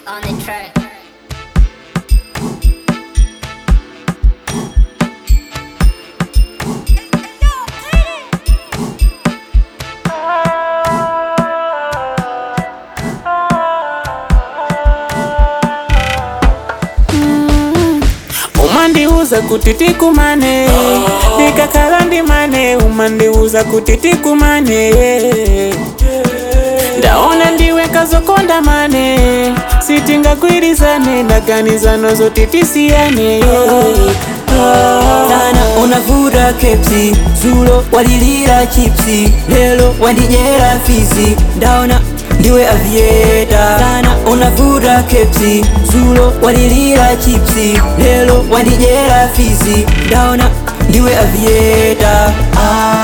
on the track. umandiuza kuti tikumane ndikakhala ndimane umandiuza kuti tikumane ndaona ndiwe kazokonda mane sitingagwirizane ndaganizano zoti tisiyane sana unavuta kepsi zulo walilira chipsi lelo wandijera fizi ndaona ndiwe avieta sana unavuta kepsi zulo walilira chipsi lelo wandijera fizi ndaona ndiwe avieta ah.